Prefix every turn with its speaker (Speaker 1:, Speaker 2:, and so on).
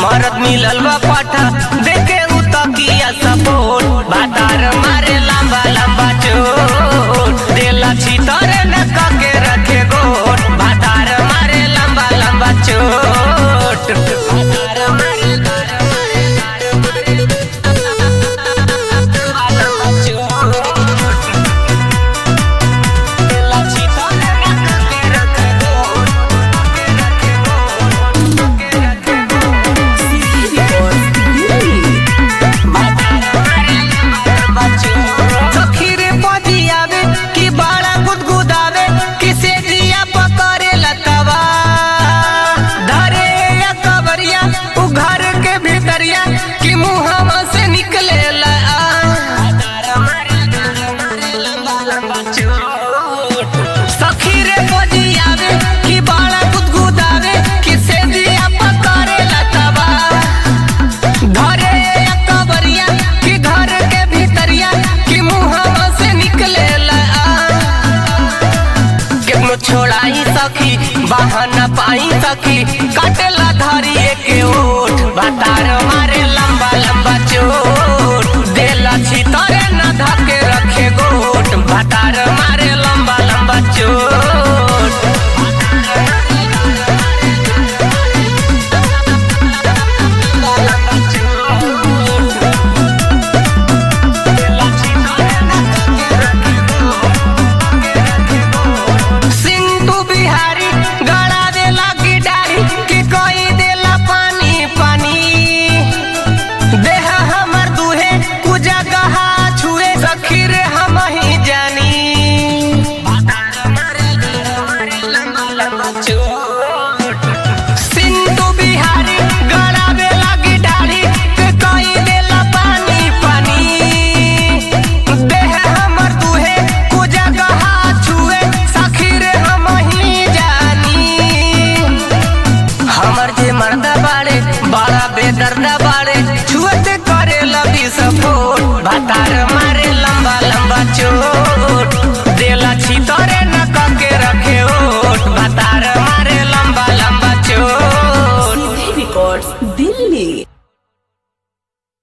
Speaker 1: मरद मिलल बा पाठा देखे उ तकिया सपोर्ट बातार मारे लंबा लंबा चोट देला छितरे न कके रखे गोट बातार मारे लंबा लंबा चोट बातार मारे सखीरे पजियावे कि बड़ा गुदगुदावे किसे जिया पकड़े लतवा धरे या कबरिया उ घर के भीतरिया कि मुहवा से निकले ला सखीरे पजियावे कि बड़ा गुदगुदावे किसे जिया पकड़े लतवा घरे या कबरिया कि घर के भीतरिया कि मुहवा से निकले केनो छोड़ाई सखी बहाना पाई सखी काटेला धरिए के ओठ बातार मारे लंबा लंबा चोट देला छितरे न धके रखे गोट बातार मारे